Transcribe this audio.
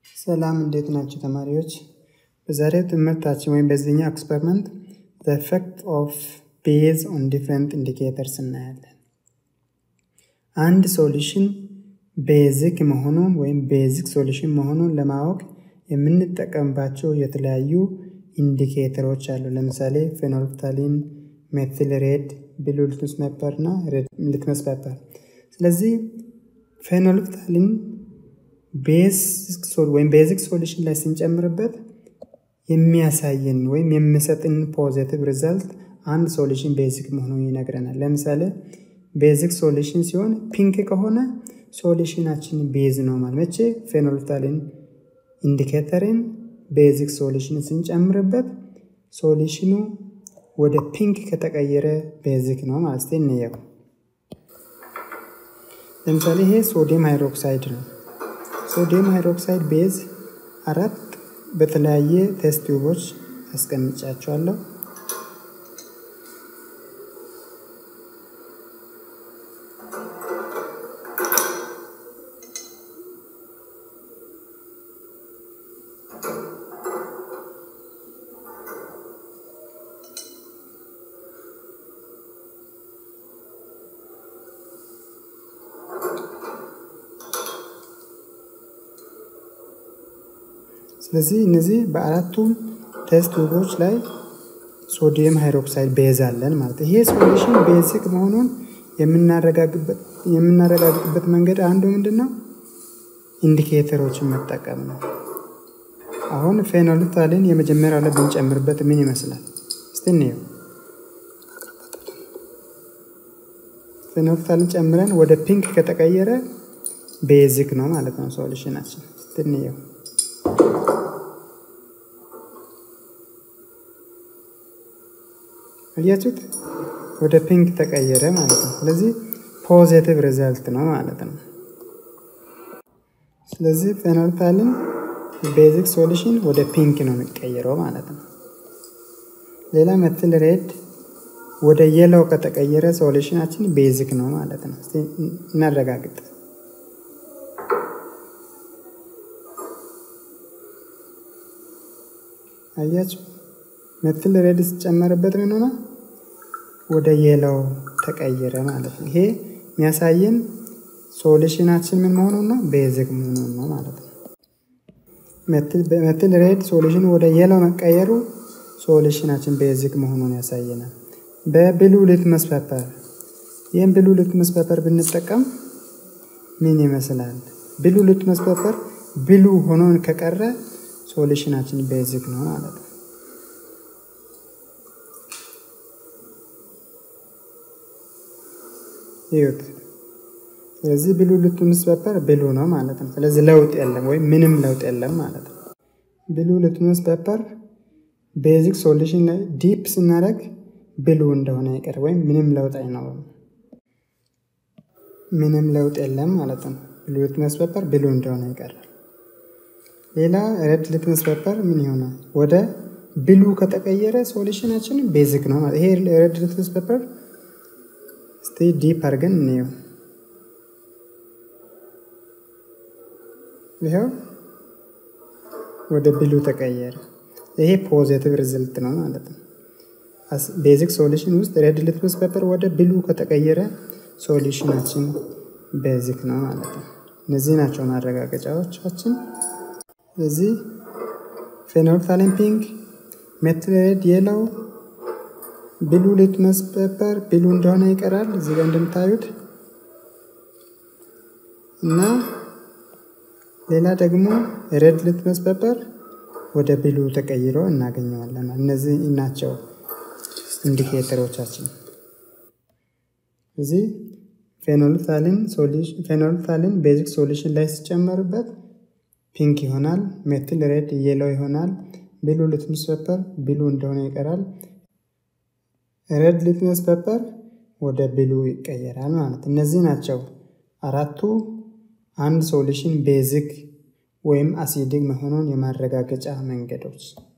ሰላም እንዴት ናቸው ተማሪዎች? በዛሬው ትምህርታችን ወይም በዚህኛው ኤክስፐሪመንት ዘ ኤፌክት ኦፍ ቤዝ ኦን ዲፍረንት ኢንዲኬተርስ እናያለን። አንድ ሶሉሽን ቤዚክ መሆኑን ወይም ቤዚክ ሶሉሽን መሆኑን ለማወቅ የምንጠቀምባቸው የተለያዩ ኢንዲኬተሮች አሉ። ለምሳሌ ፌኖልፍታሊን፣ ሜትል ሬድ፣ ብሉ ሊትመስ ፔፐር እና ሊትመስ ፔፐር። ስለዚህ ፌኖልፍታሊን ወይም ቤዚክ ሶሉሽን ላይ ስንጨምርበት የሚያሳየን ወይም የሚሰጥን ፖዚቲቭ ሪዛልት አንድ ሶሉሽን ቤዚክ መሆኑን ይነግረናል። ለምሳሌ ቤዚክ ሶሉሽን ሲሆን ፒንክ ከሆነ ሶሉሽናችን ቤዝ ነው ማለት መቼ ፌኖልፍታሊን ኢንዲኬተርን ቤዚክ ሶሉሽን ስንጨምርበት ሶሉሽኑ ወደ ፒንክ ከተቀየረ ቤዚክ ነው ማለት ስ እንየው። ለምሳሌ ይሄ ሶዲየም ሃይድሮክሳይድ ነው። ሶዲየም ሃይድሮክሳይድ ቤዝ አራት በተለያየ ቴስት ቲዩቦች አስቀምጫቸዋለሁ። ስለዚህ እነዚህ በአራቱም ቴስት ቱቦች ላይ ሶዲየም ሃይድሮክሳይድ ቤዝ አለን ማለት ይሄ ሶሉሽን ቤዚክ መሆኑን የምናረጋግጥበት መንገድ አንዱ ምንድን ነው? ኢንዲኬተሮችን መጠቀም ነው። አሁን ፌኖልፍታሊን የመጀመሪያው ላይ ብንጨምርበት ምን ይመስላል? እስቲ እንየው። ፌኖልፍታሊን ጨምረን ወደ ፒንክ ከተቀየረ ቤዚክ ነው ማለት ነው ሶሉሽናችን። እስቲ እንየው። አያችሁት? ወደ ፒንክ ተቀየረ ማለት ነው። ስለዚህ ፖዚቲቭ ሪዛልት ነው ማለት ነው። ስለዚህ ፌኖልፍታሊን ቤዚክ ሶሉሽን ወደ ፒንክ ነው የሚቀየረው ማለት ነው። ሌላ ሜትል ሬድ ወደ የለው ከተቀየረ ሶሉሽናችን ቤዚክ ነው ማለት ነው። እናረጋግጥ። አያችሁ ሜትል ሬድ ሲጨመርበት ምን ሆነ? ወደ የለው ተቀየረ ማለት ነው። ይሄ የሚያሳየን ሶሉሽናችን ምን መሆኑን ነው? ቤዚክ መሆኑን ነው ማለት ነው። ሜትል ሬድ ሶሉሽን ወደ የለው መቀየሩ ሶሉሽናችን ቤዚክ መሆኑን ያሳየናል። በብሉ ሊትመስ ፔፐር ይህም ብሉ ሊትመስ ፔፐር ብንጠቀም ምን ይመስላል? ብሉ ሊትመስ ፔፐር ብሉ ሆኖን ከቀረ ሶሉሽናችን ቤዚክ ነው ማለት ነው። ይዩት። ስለዚህ ብሉ ሊትመስ ፔፐር ብሉ ነው ማለት ነው። ስለዚህ ለውጥ የለም ወይም ምንም ለውጥ የለም ማለት ነው። ብሉ ሊትመስ ፔፐር ቤዚክ ሶሉሽን ላይ ዲፕ ስናደርግ ብሉ እንደሆነ ይቀር ወይም ምንም ለውጥ አይኖርም። ምንም ለውጥ የለም ማለት ነው። ብሉ ሊትመስ ፔፐር ብሉ እንደሆነ ይቀራል። ሌላ ሬድ ሊትመስ ፔፐር ምን ይሆናል? ወደ ብሉ ከተቀየረ ሶሉሽናችን ቤዚክ ነው ማለት ይሄ ሬድ ሊትመስ ፔፐር እስቲ ዲፕ አድርገን እንየው። ይኸው ወደ ብሉ ተቀየረ። ይሄ ፖዚቲቭ ሪዝልት ነው ማለት ነው። ቤዚክ ሶሉሽን ውስጥ ሬድ ሊትመስ ፔፐር ወደ ብሉ ከተቀየረ ሶሉሽናችን ቤዚክ ነው ማለት ነው። እነዚህ ናቸው ማረጋገጫዎቻችን። ስለዚህ ፌኖልፍታሊን ፒንክ፣ ሜትል ሬድ የለው ብሉ ሊትመስ ፔፐር ብሉ እንደሆነ ይቀራል እዚህ ጋር እንደምታዩት እና ሌላ ደግሞ ሬድ ሊትመስ ፔፐር ወደ ብሉ ተቀይሮ እናገኘዋለን። እነዚህ ናቸው ኢንዲኬተሮቻችን። እዚህ ፌኖልፍታሊን ቤዚክ ሶሉሽን ላይ ሲጨመርበት ፒንክ ይሆናል። ሜትል ሬድ የለው ይሆናል። ብሉ ሊትመስ ፔፐር ብሉ እንደሆነ ይቀራል። ሬድ ሊትመስ ፔፐር ወደ ብሉ ይቀየራል ማለት እነዚህ ናቸው አራቱ አንድ ሶሉሽን ቤዚክ ወይም አሲዲክ መሆኑን የማረጋገጫ መንገዶች